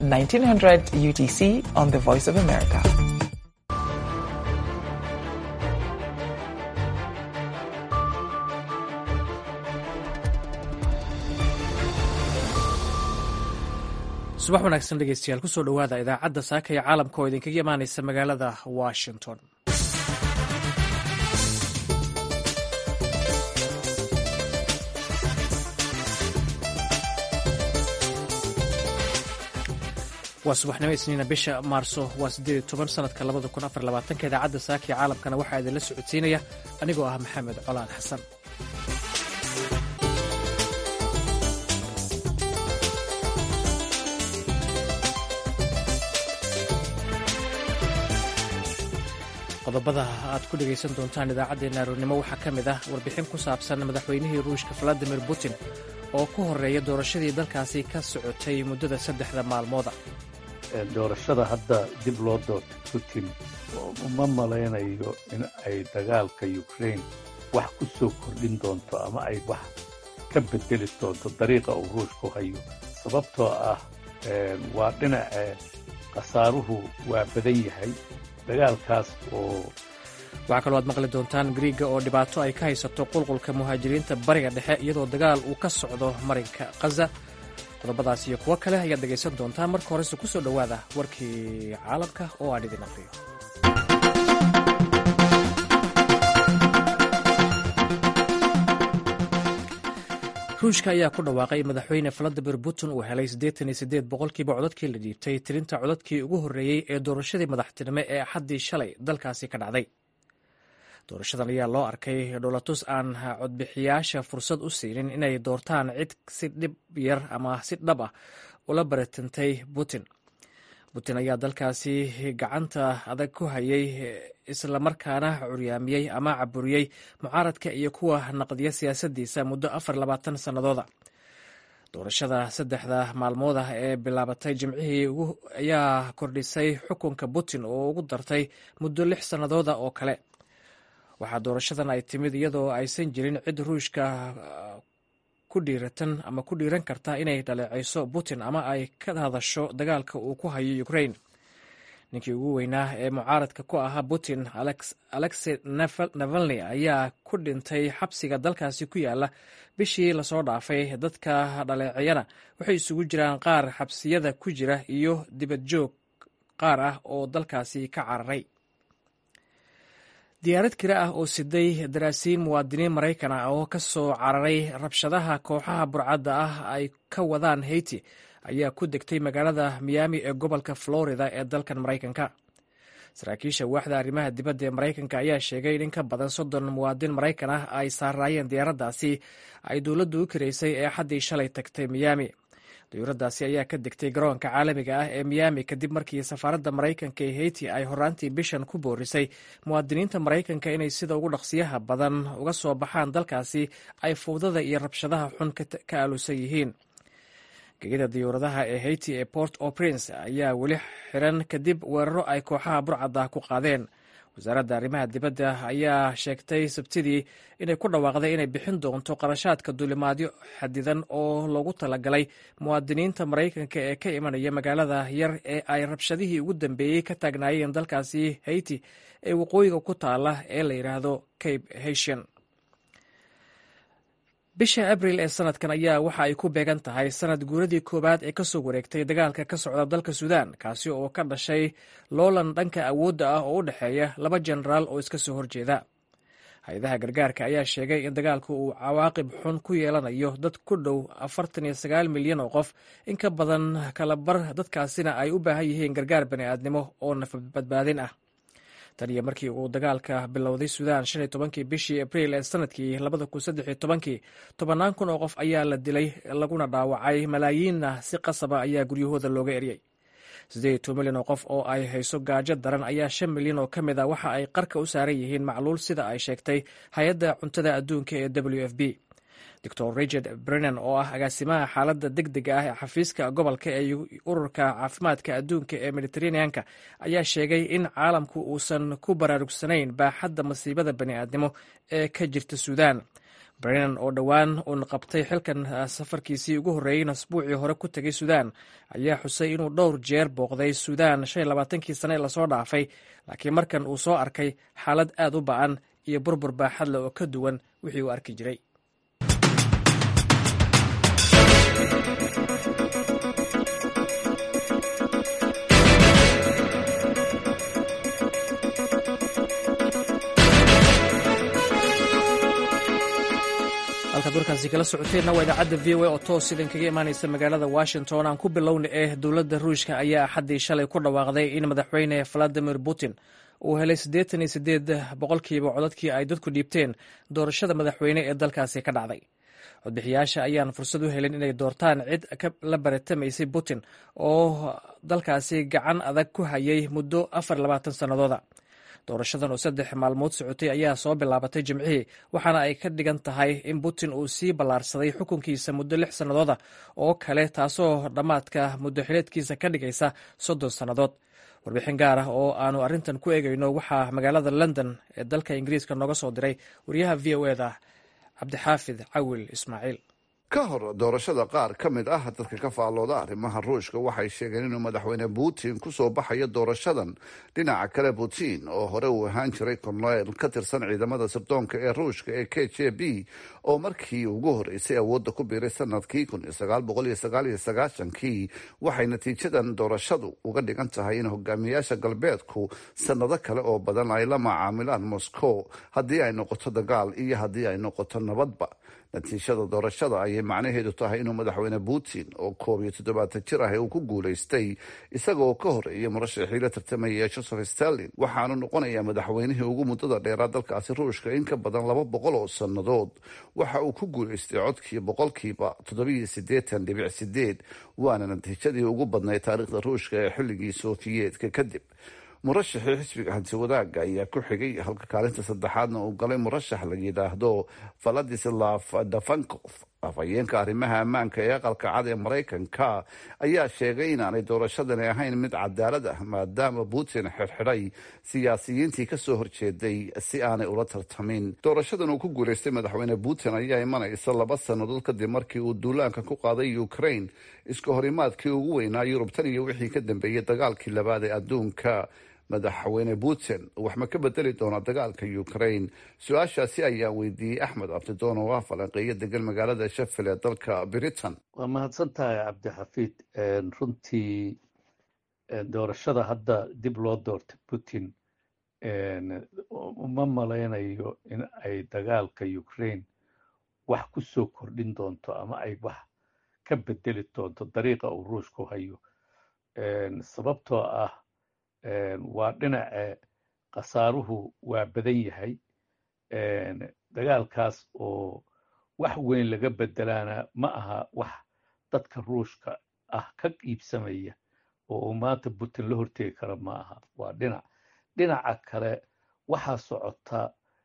1900 UTC on the Voice of America. subax wanaagsan dhegeystayaal kusoo dhowaada idaacadda saaka ee caalamka oo idinkaga imaanaysa magaalada washington waa subaxnimo isniina bisha maarso waa siddeed toban sanadka labada kun afar labaatanka idaacadda saaka ee caalamkana waxaa idinla socodsiinaya anigoo ah maxamed colaan xasan qodobada aad ku dhegaysan doontaan idaacaddeenna aroornimo waxaa ka mid ah warbixin ku saabsan madaxweynihii ruushka valadimir putin oo ku horeeya doorashadii dalkaasi ka socotay muddada saddexda maalmooda doorashada hadda dib loo doortay putin uma malaynayo in ay dagaalka ukraine wax ku soo kordhin doonto ama ay wax ka bedeli doonto dariiqa uu ruushku hayo sababtoo ah waa dhinace khasaaruhu waa badan yahay dagaalkaas oo waxaa kaloo aad maqli doontaan griiga oo dhibaato ay ka haysato qulqulka muhaajiriinta bariga dhexe iyadoo dagaal uu ka socdo marinka khaza qodobadaas iyo kuwo kale ayaad dhegaysan doontaan marka horese ku soo dhowaada warkii caalamka oo aan idin aqriyo ruushka ayaa ku dhawaaqay madaxweyne valadimir putin uu helay siddeetan iyo siddeed boqolkiiba codadkii la dhiibtay tirinta codadkii ugu horreeyey ee doorashadii madaxtinimo ee axaddii shalay dalkaasi ka dhacday doorashadan ayaa loo arkay dholatus aan codbixiyaasha fursad u siinin inay doortaan cid si dhib yar ama si dhab ah ula baratantay putin putin ayaa dalkaasi gacanta adag ku hayay islamarkaana curyaamiyey ama caburiyey mucaaradka iyo kuwa naqdiya siyaasaddiisa muddo afar labaatan sannadooda doorashada saddexda maalmood ah ee bilaabatay jimcihii ayaa kordhisay xukunka putin oo ugu dartay muddo lix sannadooda oo kale waxaa doorashadan ay timid iyadoo aysan jirin cid ruushka ku dhiiratan ama ku dhiiran karta inay dhaleecayso putin ama ay ka hadasho dagaalka uu ku hayo ukraine ninkii ugu weynaa ee mucaaradka ku ahaa putin alexey navalni ayaa ku dhintay xabsiga dalkaasi ku yaala bishii lasoo dhaafay dadka dhaleeciyana waxay isugu jiraan qaar xabsiyada ku jira iyo dibad joog qaar ah oo dalkaasi ka cararay diyaarad kira ah oo siday daraasiin muwaadiniin maraykan ah oo ka soo cararay rabshadaha kooxaha burcadda ah ay ka wadaan haiti ayaa ku degtay magaalada miyaami ee gobolka florida ee dalkan maraykanka saraakiisha waaxda arrimaha dibadda ee maraykanka ayaa sheegay in in ka badan soddon muwaadin maraykan ah ay saaraayeen diyaaraddaasi ay dowladdu u kiraysay ee xaddii shalay tagtay miyaami diyuuraddaasi ayaa ka degtay garoonka caalamiga ah ee miyaami kadib markii safaaradda maraykanka ee haiti ay horaantii bishan ku boorisay muwaadiniinta maraykanka inay sida ugu dhaqsiyaha badan uga soo baxaan dalkaasi ay fowdada iyo rabshadaha xun ka aalusan yihiin gegida diyuuradaha ee haiti ee port o prince ayaa weli xiran kadib weeraro ay kooxaha burcadda ku qaadeen wasaaradda arrimaha dibadda ayaa sheegtay sabtidii inay ku dhawaaqday inay bixin doonto qarashaadka duulimaadyo xadidan oo loogu talagalay muwaadiniinta maraykanka ee ka imanaya magaalada yar ee ay rabshadihii ugu dambeeyey ka taagnaayeen dalkaasi haiti ee waqooyiga ku taala ee la yidhaahdo cape haitian bisha abril ee sanadkan ayaa waxa ay ku beegan tahay sanad guuradii koowaad ee kasoo wareegtay dagaalka ka socda dalka suudaan kaasi oo ka dhashay loolan dhanka awoodda ah oo u dhexeeya laba jenaraal oo iska soo horjeeda hay-adaha gargaarka ayaa sheegay in dagaalku uu cawaaqib xun ku yeelanayo dad ku dhow afartan iyo sagaal milyan oo qof in ka badan kalabar dadkaasina ay u baahan yihiin gargaar bani'aadnimo oo nafbadbaadin ah tan iyo markii uu dagaalka bilowday suudaan shan iyo tobankii bishii abriil ee sanadkii labada kun saddex iyo tobankii tobannaan kun oo qof ayaa la dilay laguna dhaawacay malaayiinna si qasaba ayaa guryahooda looga eryay siddeed iyo toban milyan oo qof oo ay hayso gaajo daran ayaa shan milyan oo ka mid a waxa ay qarka u saaran yihiin macluul sida ay sheegtay hay-adda cuntada adduunka ee w f b doctor richard brennan oo ah agaasimaha xaaladda deg dega ah ee xafiiska gobolka ee ururka caafimaadka adduunka ee mediteraneanka ayaa sheegay in caalamku uusan ku baraarugsanayn baaxadda masiibada bani'aadnimo ee ka jirta suudaan brennan oo dhowaan uun qabtay xilkan safarkiisii ugu horreeyeyna asbuucii hore ku tegay suudaan ayaa xusay inuu dhowr jeer booqday suudaan shan iyo labaatankii sane ee lasoo dhaafay laakiin markan uu soo arkay xaalad aad u ba'an iyo burbur baaxadle oo ka duwan wixii uu arki jiray halkaad warkaasi kala socoteenna waa idaacadda v o a oo toos idinkaga imaanaysa magaalada washington aan ku bilowna eh dowladda ruushka ayaa axaddii shalay ku dhawaaqday in madaxweyne valadimir putin uu helay siddeetan iyo siddeed boqolkiiba codadkii ay dadku dhiibteen doorashada madaxweyne ee dalkaasi ka dhacday codbixiyaasha ayaan fursad u helin inay doortaan cid la baratamaysay putin oo dalkaasi gacan adag ku hayay muddo afar labaatan sannadooda doorashadan oo saddex maalmood socotay ayaa soo bilaabatay jimcihii waxaana ay ka dhigan tahay in putin uu sii ballaarsaday xukunkiisa muddo lix sannadooda oo kale taasoo dhammaadka muddo xileedkiisa ka dhigaysa soddon sannadood warbixin gaar ah oo aanu arrintan ku eegayno waxaa magaalada london ee dalka ingiriiska nooga soo diray wariyaha v o eda cabdixaafid cawil ismaaciil ka hor doorashada qaar ka mid ah dadka ka faallooda arrimaha ruushka waxay sheegeen inuu madaxweyne putin kusoo baxayo doorashadan dhinaca kale putin oo hore uu ahaan jiray korneyl ka tirsan ciidamada sirdoonka ee ruushka ee k j b oo markii ugu horreysay awoodda ku biiray sanadkii kun iyo sagaal boqol iyo sagaal iyo sagaashankii waxay natiijadan doorashadu uga dhigan tahay in hogaamiyaasha galbeedku sannado kale oo badan ay la macaamilaan moscow haddii ay noqoto dagaal iyo haddii ay noqoto nabadba natiijada doorashada ayay macnaheedu tahay inuu madaxweyne putin oo koob iyo toddobaatan jir ah uu ku guulaystay isagaoo ka horreeyay murashaxii la tartamaya joseph stalin waxaanu noqonayaa madaxweynihii ugu muddada dheeraa dalkaasi ruushka in ka badan laba boqol oo sannadood waxa uu ku guulaystay codkii boqolkiiba toddobiyo siddeetan dhibic sideed waana natiijadii ugu badnayd taariikhda ruushka ee xilligii sofiyeetka kadib murashaxii xisbiga hanti wadaagga ayaa ku xigay halka kaalinta saddexaadna uu galay murashax la yidhaahdo valadislav dafankov afhayeenka arrimaha ammaanka ee aqalka cad ee maraykanka ayaa sheegay inaanay doorashadani ahayn mid cadaalad ah maadaama putin xirxidhay siyaasiyiintii kasoo horjeeday si aanay ula tartamin doorashadan uu ku guulaystay madaxweyne putin ayaa imanaysa laba sannadood kadib markii uu duulaanka ku qaaday ukraine iska horimaadkii ugu weynaa yurub tan iyo wixii ka dambeeyey dagaalkii labaad ee adduunka madaxweyne putin wax ma ka bedeli doonaa dagaalka ukraine su-aashaasi ayaa weydiiyey axmed abdidoon oo ah falanqeeyo degan magaalada sheffield ee dalka britain waa mahadsan tahay cabdixafiid runtii doorashada hadda dib loo doortay putin uma malaynayo in ay dagaalka ukraine wax ku soo kordhin doonto ama ay wax ka bedeli doonto dariiqa uu ruushku hayo sababtoo ah waa dhinace khasaaruhu waa badan yahay dagaalkaas oo wax weyn laga bedelaana ma aha wax dadka ruushka ah ka qiibsamaya oo uu maanta putin la hortegi kara ma aha waa dhinac dhinaca kale waxaa socota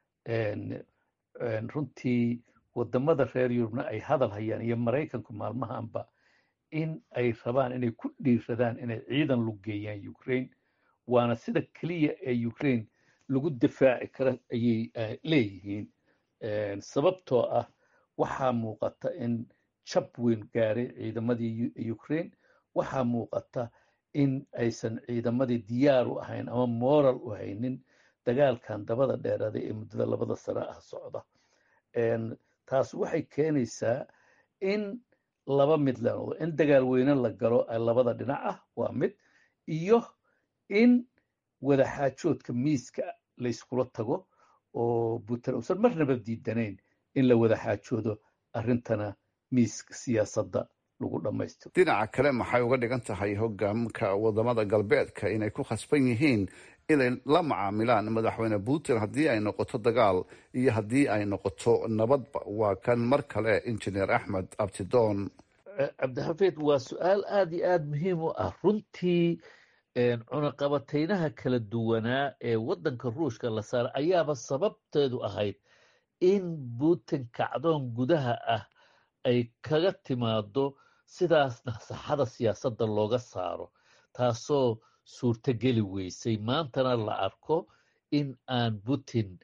runtii waddamada reer yurubna ay hadal hayaan iyo maraykanku maalmahanba in ay rabaan inay ku dhiiradaan inay ciidan lug geeyaan ukraine waana sida keliya ee ukraine lagu difaaci kara ayay leeyihiin sababtoo ah waxaa muuqata in jab weyn gaaray ciidamadii ukraine waxaa muuqata in aysan ciidamadii diyaar u ahayn ama moral u haynin dagaalkan dabada dheeraada ee muddada labada sano ah socda taas waxay keenaysaa in laba mid la noqdo in dagaal weyne la galo labada dhinac ah waa mid iyo in wadaxaajoodka miiska layskula tago oo putin uusan marnaba diidanayn in la wadaxaajoodo arrintana miiska siyaasadda lagu dhammaystiro dhinaca kale maxay uga dhigan tahay hogaamka wadamada galbeedka inay ku khasban yihiin inay la macaamilaan madaxweyne putin haddii ay noqoto dagaal iyo haddii ay noqoto nabadba waa kan mar kale injineer axmed abtidoon cabdixafiid waa su-aal aada iyo aada muhiim u ah runtii cunaqabataynaha kala duwanaa ee waddanka ruushka la saaray ayaaba sababteedu ahayd in putin kacdoon gudaha ah ay kaga timaado sidaasna saxada siyaasadda looga saaro taasoo suurtogeli weysay maantana la arko in aan putin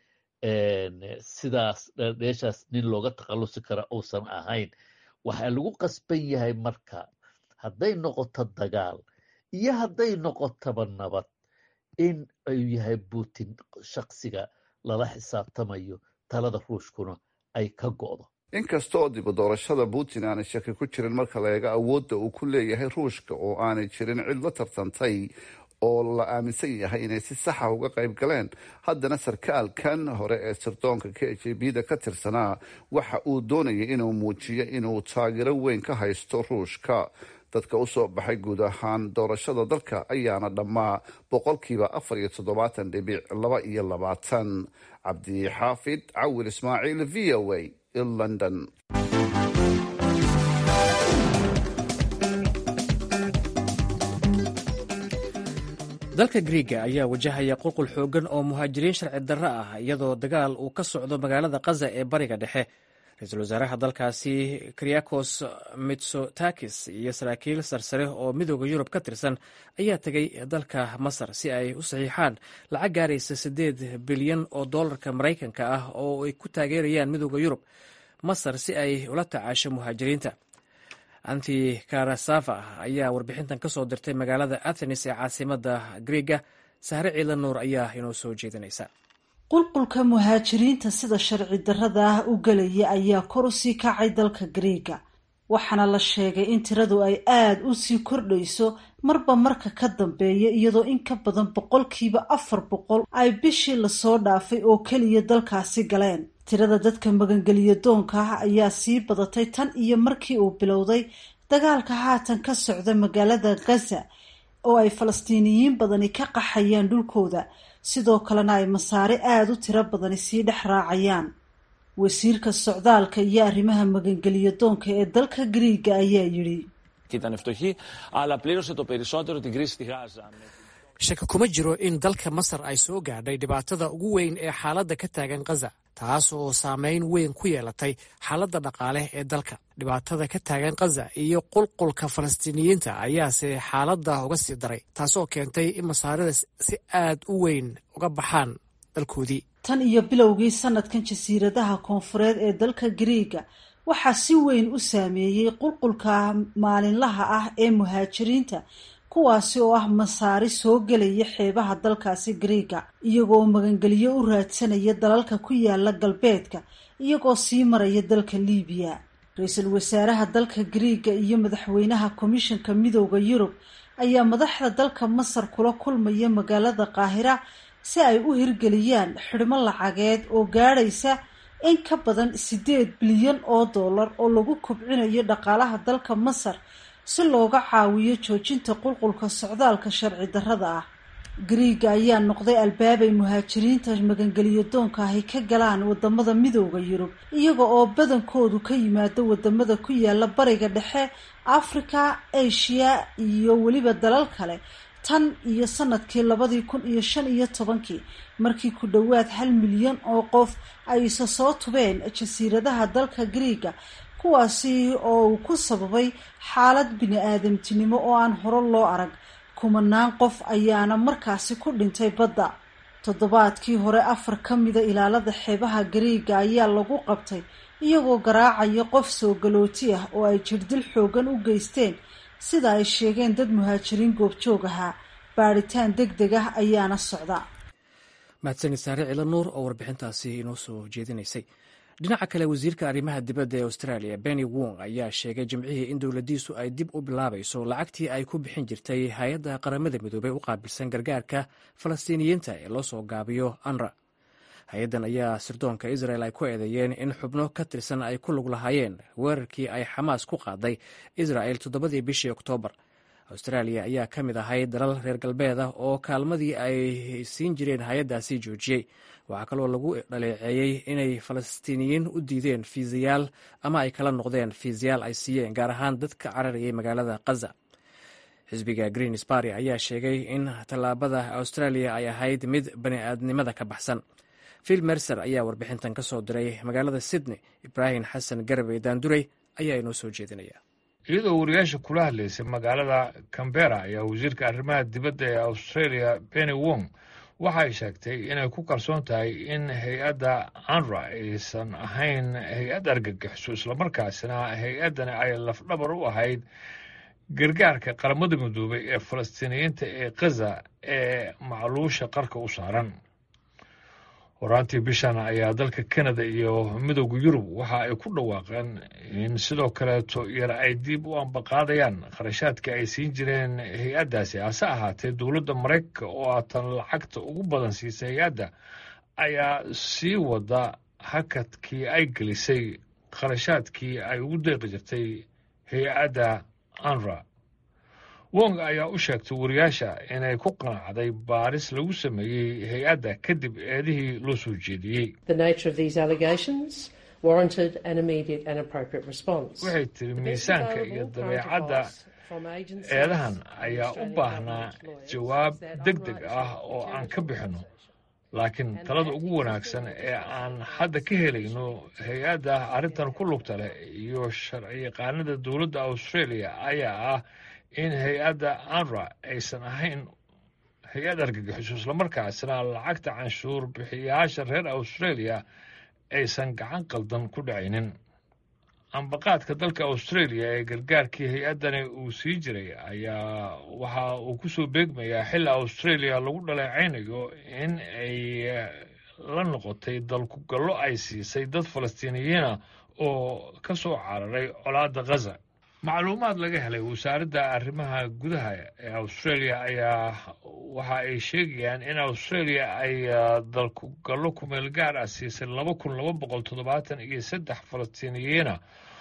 sidaas dheeshaas nin looga takhallusi kara uusan ahayn waxaa lagu qasban yahay marka hadday noqoto dagaal iyo hadday noqotaba nabad in uu yahay putin shaksiga lala xisaabtamayo talada ruushkuna ay ka go'do inkasta oo dibu doorashada putin aanay shaki ku jirin marka la eego awoodda uu ku leeyahay ruushka oo aanay jirin cid la tartantay oo la aaminsan yahay inay si saxa uga qayb galeen haddana sarkaalkan hore ee sirdoonka k j b da ka tirsanaa waxa uu doonayay inuu muujiyo inuu taageero weyn ka haysto ruushka dadka usoo baxay guud ahaan doorashada dalka ayaana dhammaa boqolkiiba afar iyo toddobaatan dhibic laba iyo labaatan cabdixaafid cawil ismaaciil v o a london dalka griiga ayaa wajahaya qulqul xoogan oo muhaajiriin sharci darro ah iyadoo dagaal uu ka socdo magaalada kaza ee bariga dhexe ra-iisul wasaaraha dalkaasi kriakos mitsotakis iyo saraakiil sarsare oo midooda yurub ka tirsan ayaa tegay dalka masar si ay u saxiixaan lacag gaaraysa siddeed bilyan oo dollarka maraykanka ah oo ay ku taageerayaan midooda yurub masar si ay ula tacaasho muhaajiriinta anti karasafa ayaa warbixintan ka soo dirtay magaalada athenes ee caasimada griiga sahre ciidan nuur ayaa inoo soo jeedinaysa qulqulka muhaajiriinta sida sharci darrada ah u gelaya ayaa kor u sii kacay dalka griiga waxaana la sheegay in tiradu ay aada u sii kordhayso marba marka ka dambeeya iyadoo in ka badan boqolkiiba afar boqol ay bishii lasoo dhaafay oo keliya dalkaasi galeen tirada dadka magangeliya doonka ah ayaa sii badatay tan iyo markii uu bilowday dagaalka haatan ka socda magaalada khaza oo ay falastiiniyiin badani ka qaxayaan dhulkooda sidoo kalena ay masaare aada u tiro badani sii dhex raacayaan wasiirka socdaalka iyo arrimaha magangeliya doonka ee dalka griiga ayaa yidhi shaki kuma jiro in dalka masar ay soo gaadhay dhibaatada ugu weyn ee xaaladda ka taagan khaza taas oo saameyn weyn ku yeelatay xaaladda dhaqaale ee dalka dhibaatada ka taagan khaza iyo qulqulka falastiiniyiinta ayaase xaaladda uga sii daray taasoo keentay in masaarida si aad u weyn uga baxaan dalkoodii tan iyo bilowgii sanadkan jasiiradaha koonfureed ee dalka griiga waxaa si weyn u saameeyey qulqulka maalinlaha ah ee muhaajiriinta kuwaasi oo ah masaari soo gelaya xeebaha dalkaasi griiga iyagoo magangelyo u raadsanaya dalalka ku yaala galbeedka iyagoo sii maraya dalka liibiya ra-iisul wasaaraha dalka griiga iyo madaxweynaha komishanka midooda yurub ayaa madaxda dalka masar kula kulmaya magaalada qaahira si ay u hirgeliyaan xidhmo lacageed oo gaadhaysa in ka badan siddeed bilyan oo dollar oo lagu kobcinayo dhaqaalaha dalka masar si looga caawiyo joojinta qulqulka socdaalka sharci darrada ah griiga ayaa noqday albaabay muhaajiriinta magangeliyo doonka ahy ka galaan wadamada midooda yurub iyaga oo badankoodu ka yimaado wadamada ku yaala bariga dhexe africa asia iyo weliba dalal kale tan iyo sanadkii labadii kun iyo shan iyo tobankii markii ku dhowaad hal milyan oo qof ay isa soo tubeen jasiiradaha dalka griiga kuwaasi oo uu ku sababay xaalad bini-aadamtinimo oo aan hore loo arag kumanaan qof ayaana markaasi ku dhintay badda toddobaadkii hore afar ka mida ilaalada xeebaha griiga ayaa lagu qabtay iyagoo garaacaya qof soo galooti ah oo ay jirdil xoogan u geysteen sida ay sheegeen dad muhaajiriin goobjoog ahaa baadhitaan deg deg ah ayaana socda mahadsanid saare cilo nuur oo warbixintaasi inoo soo jeedinaysay dhinaca kale wasiirka arrimaha dibadda ee australia benny wong ayaa sheegay jimcihii in dowladdiisu ay dib u bilaabayso lacagtii ay ku bixin jirtay hay-adda qaramada midoobey u qaabilsan gargaarka falastiiniyiinta ee loo soo gaabiyo anra hay-addan ayaa sirdoonka israel ay ku eedeeyeen in xubno ka tirsan ay ku lug lahaayeen weerarkii ay xamaas ku qaaday israel toddobadii bishii oktoobar australia ayaa ka mid ahay dalal reer galbeed ah oo kaalmadii ay siin jireen hay-addaasi joojiyey waxaa kaloo lagu dhaleeceeyey inay falastiiniyiin u diideen fiisayaal ama ay kala noqdeen fiisayaal ay siiyeen gaar ahaan dadka cararayay magaalada khaza xisbiga green sparty ayaa sheegay in tallaabada australia ay ahayd mid bani-aadnimada ka baxsan phil mercer ayaa warbixintan ka soo diray magaalada sydney ibraahim xasan garabey daandurey ayaa inoo soo jeedinaya iyadoo wariyaasha kula hadlaysay magaalada cambera ayaa wasiirka arrimaha dibadda ee australia benny wong waxay sheegtay inay ku kalsoon tahay in hay-adda anra aysan ahayn hay-ad argagixiso islamarkaasina hay-addani ay lafdhabar u ahayd gargaarka qaramada midoobay ee falastiiniyiinta ee khaza ee macluusha qarka u saaran horaantii bishan ayaa dalka kanada iyo midooda yurub waxa ay ku dhawaaqeen in sidoo kaleeto yar ay dib u ambaqaadayaan kharashaadka ay siin jireen hay-addaasi hase ahaatee dowladda maraykanka oo aatan lacagta ugu badan siisay hay-adda ayaa sii wada hakadkii ay gelisay kharashaadkii ay ugu deeqi jirtay hay-adda anra wong ayaa u sheegtay wariyaasha inay ku qanacday baaris lagu sameeyey hay-adda kadib eedihii loo soo jeediyey waxay tiri miisaanka iyo dabeecadda eedahan ayaa u baahnaa jawaab deg deg ah oo aan ka bixinno laakiin talada ugu wanaagsan ee aan hadda ka helayno hay-adda arrintan ku lugta leh iyo sharciyaqaanada dowladda australia ayaa ah in hay-adda anra aysan ahayn hay-ad argagixiso islamarkaasina lacagta canshuur bixiyayaasha reer australia aysan gacan qaldan ku dhacaynin ambaqaadka dalka australia ee gargaarkii hay-addani uu sii jiray ayaa waxa uu ku soo beegmayaa xilli australia lagu dhaleecaynayo in ay la noqotay dalkugallo ay siisay dad falastiiniyiina oo ka soo cararay colaadda khaza macluumaad laga helay wasaaradda arrimaha gudaha ee australia ayaa waxa ay sheegayaan in australia ay dalkugallo kumeel gaar ah siisay laba kun laba boqol toddobaatan iyo saddex falastiiniyiina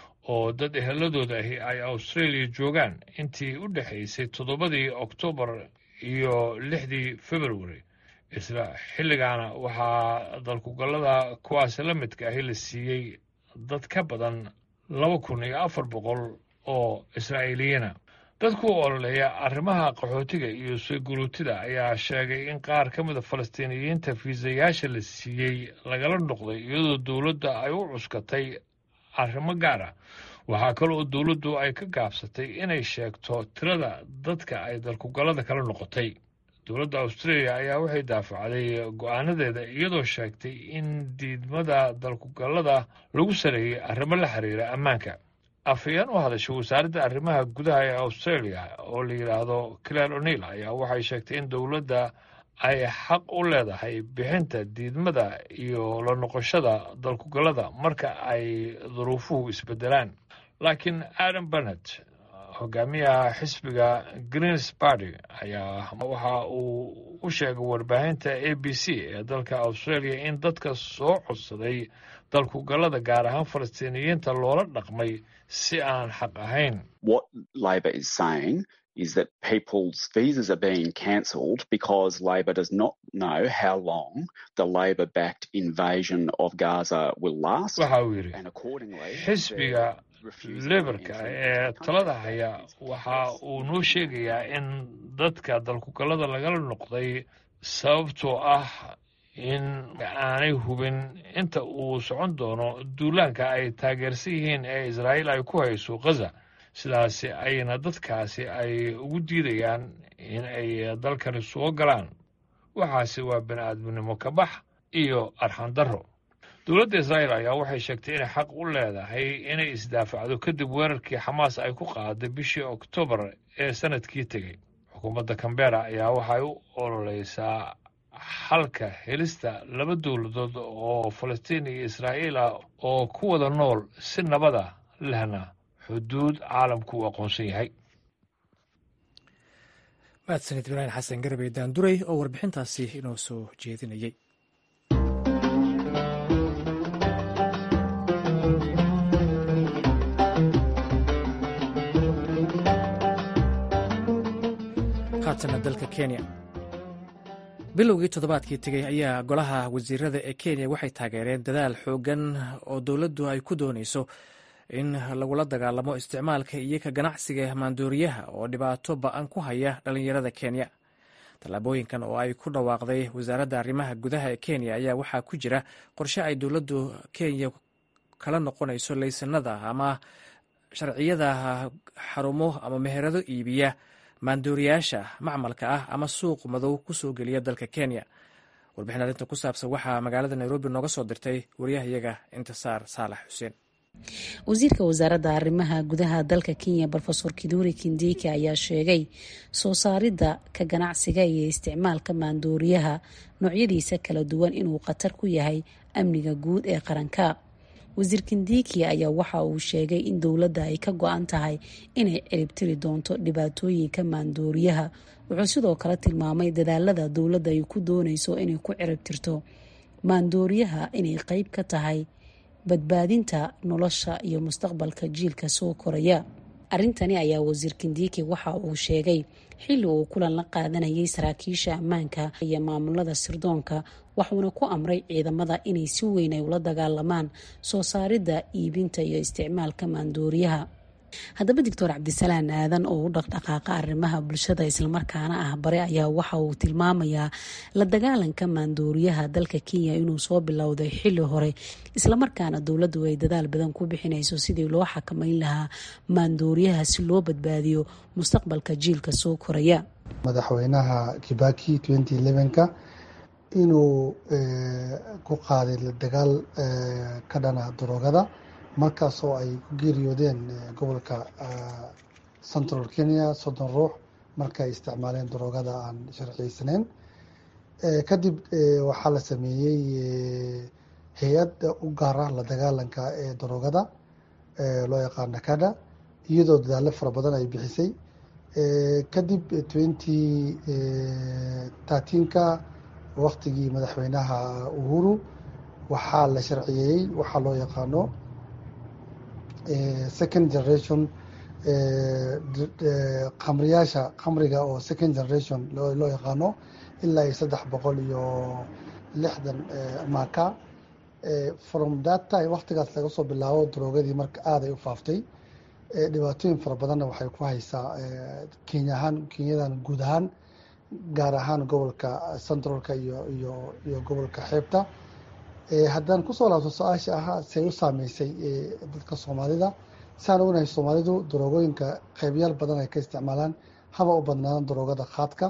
oo dad eheladooda ahi ay australia joogaan intii u dhexaysay toddobadii oktoobar iyo lixdii february isla xilligaana waxaa dalkugallada kuwaasi la midka ahi la siiyey dad ka badan laba kun iyo afar boqol oo israa'iiliyiina dadku ololeeya arrimaha qaxootiga iyo sooguluutida ayaa sheegay in qaar ka mida falastiiniyiinta fiisayaasha la siiyey lagala noqday iyadoo dowladda ay u cuskatay arrimo gaar ah waxaa kale oo dowladdu ay ka gaabsatay inay sheegto tirada dadka ay dalkugallada kala noqotay dowladda australia ayaa waxay daafacday go-aanadeeda iyadoo sheegtay in diidmada dalkugallada lagu sareeyey arrimo la xiriira ammaanka afhayeen u hadashay wasaaradda arrimaha gudaha ee australia oo la yidhaahdo claire o'neil ayaa waxay sheegtay in dowladda ay xaq u leedahay bixinta diidmada iyo la noqoshada dalkugallada marka ay duruufuhu isbedelaan laakiin adam bennett hogaamiyaha xisbiga greens party ayaa waxa uu u sheegay warbaahinta a b c ee dalka australia in dadka soo codsaday dalkugallada gaar ahaan falastiiniyiinta loola dhaqmay si aan xaq ahayn What Labor is saying is that people's visas are being cancelled because Labor does not know how long the Labor backed invasion of Gaza will last. waxa uu yidhi And accordingly, xisbiga they're refusing lebarka entry ee into the talada country. haya waxa uu noo sheegayaa in dadka dalkugallada lagala noqday sababtoo ah in aanay hubin inta uu socon doono duulaanka ay taageersan yihiin ee israa'iil ay ku hayso khaza sidaasi ayna dadkaasi ay ugu diidayaan in ay dalkani soo galaan waxaasi waa bini aadminimo ka bax iyo arxan darro dowladda israa'iil ayaa waxay sheegtay inay xaq u leedahay inay isdaafacdo kadib weerarkii xamaas ay ku qaaday bishii oktoobar ee sanadkii tegey xukuumadda kambera ayaa waxay u ololeysaa xalka helista laba dowladood oo falastiin iyo israa'iil ah oo ku wada nool si nabada lehna xuduud caalamku uu aqoonsan yahay mahadsanid ibraahim xasan garabey daanduray oo warbixintaasi inoo soo jeedinayay haatana dalka kenya bilowgii toddobaadkii tegey ayaa golaha wasiirada ee kenya waxay taageereen dadaal xooggan oo dowladdu ay ku doonayso in lagula dagaalamo isticmaalka iyo ka ganacsiga maandooriyaha oo dhibaato ba-an ku haya dhallinyarada kenya tallaabooyinkan oo ay ku dhawaaqday wasaaradda arrimaha gudaha ee kenya ayaa waxaa ku jira qorshe ay dowladdu kenya kala noqonayso laysanada ama sharciyada xarumo ama meherado iibiya maandooriyaasha macmalka ah ama suuq madow ku soo geliya dalka kenya warbixin arrinta ku saabsan waxaa magaalada nairobi nooga soo dirtay wariyahayaga intisaar saalax xuseen wasiirka wasaaradda arrimaha gudaha dalka kenya rofesor kiduri kindiki ayaa sheegay soo saaridda ka ganacsiga iyo isticmaalka maandooriyaha noocyadiisa kala duwan inuu khatar ku yahay amniga guud ee qaranka wasiir kindiki ayaa waxa uu sheegay in dowladda ay ka go-an tahay inay ciribtiri doonto dhibaatooyinka maandooriyaha wuxuu sidoo kale tilmaamay dadaalada dowladda ay ku dooneyso inay ku ciribtirto maandooriyaha inay qeyb ka tahay badbaadinta nolosha iyo mustaqbalka jiilka soo koraya arrintani ayaa wasiir kindiki waxa uu sheegay xilli uu kulan la qaadanayay saraakiisha ammaanka iyo maamulada sirdoonka waxuuna ku amray ciidamada inay si weyn ay ula dagaalamaan soo saaridda iibinta iyo isticmaalka maandooriyaha haddaba doctor cabdisalaan aadan oo u dhaqdhaqaaqa arrimaha bulshada islamarkaana ah bare ayaa waxa uu tilmaamayaa la dagaalanka maandooriyaha dalka kenya inuu soo bilowday xili hore islamarkaana dowladdu ay dadaal badan ku bixinayso sidii loo xakameyn lahaa maandooriyaha si loo badbaadiyo mustaqbalka jiilka soo koraya madaxweynaha kibaki ka inuu ku qaaday la dagaal ka dhana daroogada markaas oo ay ku geeriyoodeen gobolka central kenya soddon ruux marka ay isticmaaleen daroogada aan sharciyeysaneyn kadib waxaa la sameeyey hay-ad u gaar ah la dagaalanka ee daroogada loo yaqaan nakada iyadoo dadaalo fara badan ay bixisay kadib twenty thirteenka waktigii madaxweynaha uhuru waxaa la sharciyeeyey waxaa loo yaqaano second generation kamriyaasha kamriga oo second generation loo yaqaano ilaa iyo saddex boqol iyo lixdan maka from that time waktigaas laga soo bilaabo daroogadii marka aada ay u faaftay dhibaatooyin fara badanna waxay ku haysaa kenya ahaan kenyadan guud ahaan gaar ahaan gobolka centralka iyo iyo iyo gobolka xeebta haddaan kusoo laabto su-aasha ahaa say u saameysay dadka soomaalida saan ognahay soomaalidu daroogooyinka qeybyaal badan ay ka isticmaalaan haba u badnaadaan daroogada khaadka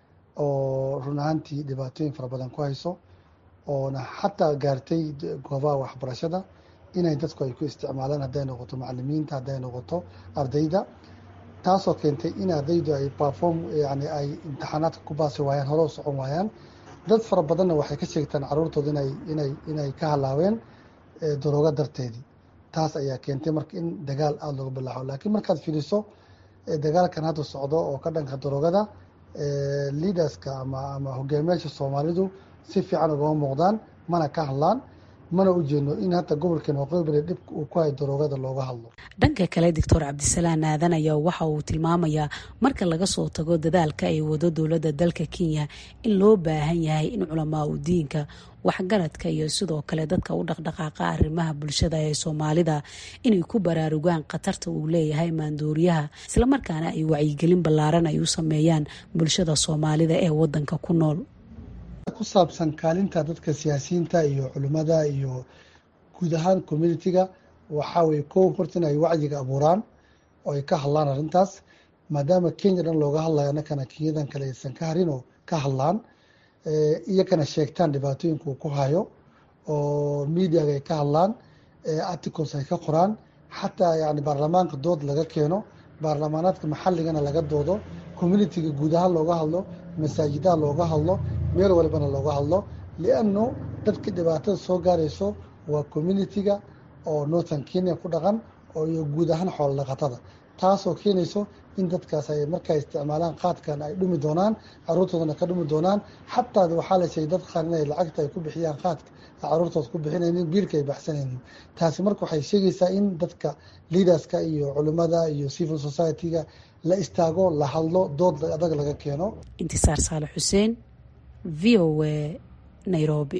oo run ahaantii dhibaatooyin fara badan ku hayso oona xataa gaartay goobaha waxbarashada inay dadku ay ku isticmaalaan hadday noqoto macalimiinta hadday noqoto ardayda taasoo keentay in ardaydu ay perform yani ay imtixaanaadka ku baasi waayaan hore u socon waayaan dad fara badanna waxay ka sheegtaan caruurtooda inay inay inay ka halaaween daroogo darteedii taas ayaa keentay marka in dagaal aada looga bilaaxo laakiin markaad fiiriso dagaalkan hadda socdo oo ka dhanka daroogada leaderska ama ama hogaamiyaasha soomaalidu si fiican ugama muuqdaan mana ka hadlaan mana u jeedno in hata gobolkeen waqooyi bari dhib uu ku hayo daroogada looga hadlo dhanka kale doctor cabdisalaan aadan ayaa waxa uu tilmaamayaa marka laga soo tago dadaalka ay wado dowladda dalka kenya in loo baahan yahay in culamaa u diinka waxgaradka iyo sidoo kale dadka u dhaqdhaqaaqa arrimaha bulshada ee soomaalida inay ku baraarugaan khatarta uu leeyahay maandooriyaha islamarkaana ay wacyigelin ballaaran ay u sameeyaan bulshada soomaalida ee wadanka ku nool ku saabsan kaalinta dadka siyaasiyiinta iyo culimmada iyo guud ahaan communitiga waxaa weye kow horta in ay wacyiga abuuraan oo ay ka hadlaan arrintaas maadaama kenya dhan looga hadlayo annakana kenyadan kale aysan ka harin oo ka hadlaan iyakana sheegtaan dhibaatooyinka uu ku hayo oo mediaga ay ka hadlaan articles ay ka qoraan xataa yani baarlamaanka dood laga keeno baarlamaanaadka maxaligana laga doodo communitiga guud ahaan looga hadlo masaajidaha looga hadlo meel walbana looga hadlo lianno dadka dhibaatada soo gaarayso waa communitiga oo northern kenya ku dhaqan oo iyo guud ahaan xoolo dhaqatada taasoo keenayso in dadkaas ay markaa isticmaalaan qaadkan ay dhumi doonaan caruurtoodana ka dhumi doonaan xataa waxaa la sheegay dad qaar inay lacagta ay ku bixiyaan qaadka caruurtooda ku bixinaynin biilka ay baxsanaynin taasi marka waxay sheegaysaa in dadka leaderska iyo culimmada iyo civil society-ga la istaago la hadlo dood adag laga keeno intisaar saale xuseen v o a nairobi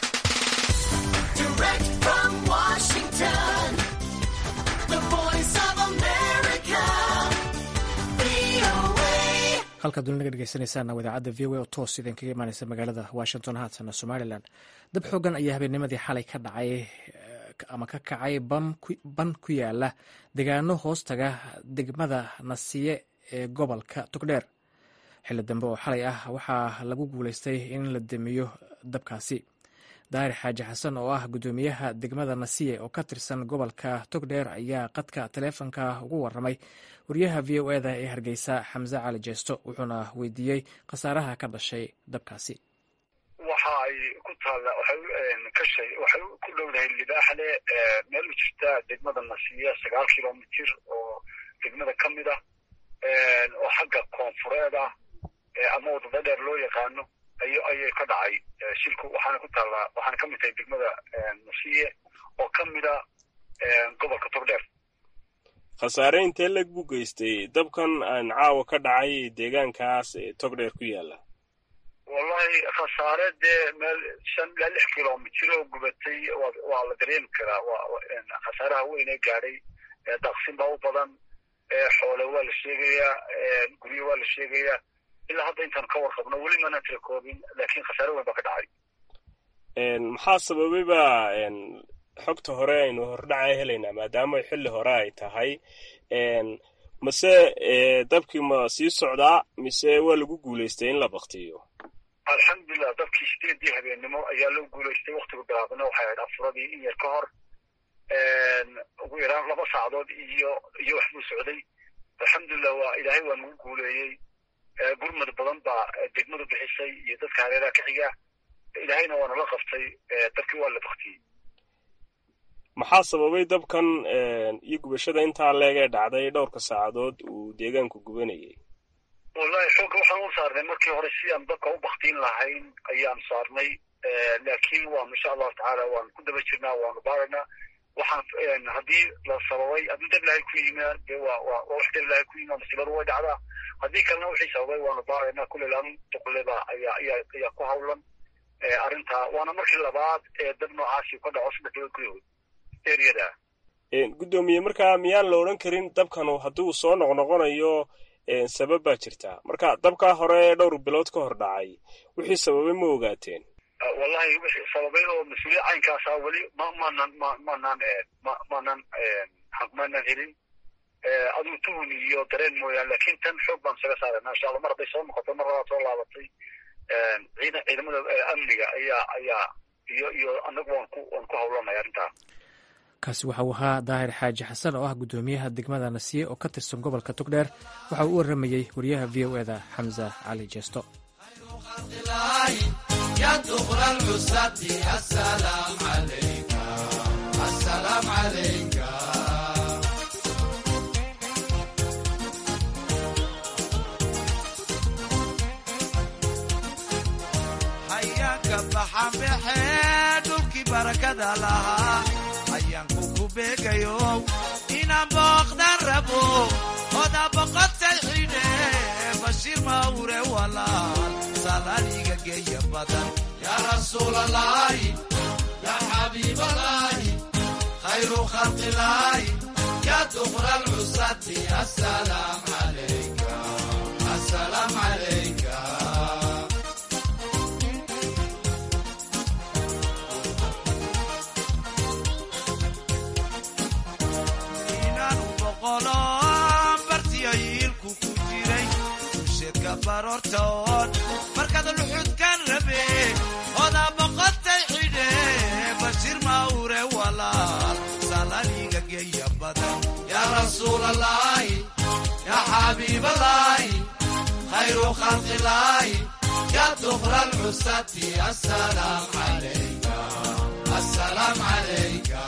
halkaad duli naga dhegeysaneysaan idaacadda v o a oo toos idin kaga imaaneysa magaalada washington haatana somalilan dab xoogan ayaa habeennimadii xalay ka dhacay ama ka kacay ban ku yaala degaano hoostaga degmada nasiye ee gobolka togdheer xilli dambe oo xalay ah waxaa lagu guulaystay in la damiyo dabkaasi daahir xaaji xasan oo ah guddoomiyaha degmada nasiye oo ka tirsan gobolka togdheer ayaa qadka taleefonka ugu waramay wariyaha v o eda ee hargeysa xamse cali jeesto wuxuuna weydiiyey khasaaraha ka dhashay dabkaasi waxa ay ku taalla waxay kashay waxay ku dhowdahay libaaxle meel u jirta degmada nasiya sagaal kilomitir oo degmada ka mid ah oo xagga koonfureed ah ama wadada dheer loo yaqaano ay ayay ka dhacay shilku waxaana ku taallaa waxaana ka mid tahay degmada nasiye oo ka mid a gobolka togdheer khasaare intee leg buu geystay dabkan aan caawa ka dhacay deegaankaas ee togdheer ku yaala wallahi khasaare dee meel shan ilaa lix kilomitir oo gubatay waa la dareemi karaa waa khasaaraha weyn ee gaadhay daaqsin baa u badan xoole waa la sheegayaa guryo waa la sheegayaa ilaa hadda intaan ka warqabno weli mana tira koobin laakiin khasaare weyn baa ka dhacay maxaa sababay ba xogta hore aynu hordhaca helaynaa maadaama xilli hore ay tahay mase dabkii ma sii socdaa mise waa lagu guulaystay in la baktiyo alxamdulilah dabkii sideedii habeennimo ayaa loo guulaystay waktigu bilaabna waxay ahayd afuradii in yar ka hor ugu yaraan laba saacadood iyo iyo wax buu socday alxamdulilah waa ilaahay waa nagu guuleeyey gurmad badan baa degmadu bixisay iyo dadka hareeraha ka xiga ilaahayna waa nala qabtay dabkii waa la baktiyey maxaa sababay dabkan iyo gubashada intaa leeg ee dhacday dhowrka saacadood uu deegaanku gubanayay wallahi xoogga waxaan u saarnay markii hore si aan dabka u baktiin lahayn ayaan saarnay laakiin waan insha allahu tacaala waan ku daba jirnaa waanu baaraynaa waxaan haddii la sababay haddii dab ilahay ku yimaa dee waa waa waa wax dab ilahay ku yimaa masiibadu way dhacdaa haddii kalena wixii sababay waanu baaraynaa kulle laamin duqleba ayaa ayaa ayaa ku hawlan arrintaa waana markii labaad ee dab noocaasi ka dhaco saddex bilood gudahood eriyada guddoomiye markaa miyaan la odhan karin dabkanu hadduu soo noqnoqonayo sabab baa jirta marka dabkaa hore dhowr bilood ka hor dhacay wixii sababay ma ogaateen wallahi wixii sababay oo mas-uuliya caynkaasa weli ma maanan ma maanaan ma maanan maanan helin aduu tuhun iyo dareen mooyaan laakiin tan xoog baan isaga saarana insha allah mar hadday soo noqoto mar labaad soo laabatay ciidan ciidamada amniga ayaa ayaa iyo iyo anagu waan ku waan ku hawlanay arrintaa kaasi waxa uu ahaa daahir xaaji xasan oo ah guddoomiyaha degmada nasiye oo ka tirsan gobolka togdheer waxa uu u waramayey wariyaha v o eda xamza cali jeesto hayaanka baxanbaxe dhulkii barakada lahaa hayaanku ku beegayo inaan booqdan rabo oda boqotay xidhe bashiir mawre walaal salaaliga geeya badan yaa rasuulalaahi yaa xabiibalaahi khayru khalqilaahi yaa duqra alcusati asalaam calayka asalaam calayka inaanu boqolo bartiyayiilku ku jiray usheedka baroortoon markaad luxudkan rabe odaa boqotay xidhe bashiir mawre walaal salaniga geeya badan yaa rasuulalaahi yaa xabiibalaahi khayru khalqilaahi yaa duqra alcusati asalaam calayka asalaam calayka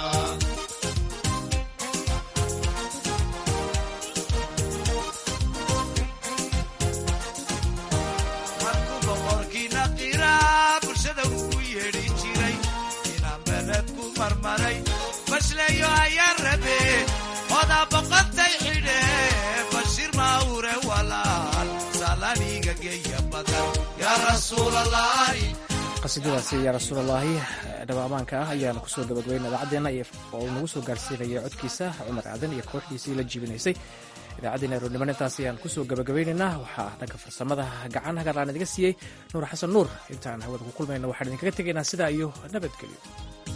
markuu boqorkiina qiraa bulshada ugu yeedhi jiray inaan beled ku marmaray bashleeyo ayaan rabe odaa boqotay xidhe bashiir mawre walaal salaniga geeya badan yaa rasuulalaahi qasiidadaasi yaa rasuulallaahi dhawaamaanka ah ayaana kusoo gabagabayna idaacaddeena oo uu nagu soo gaarsiinaya codkiisa cumar aadan iyo kooxdiisii la jiibinaysay idaacaddeena aroorniman intaas ayaan kusoo gabagabaynaynaa waxaa dhanka farsamada gacan hagarlaan idiga siiyey nuur xasan nuur intaan hawada ku kulmayna waxaan idinkaga tegaynaa sidaa iyo nabadgelyo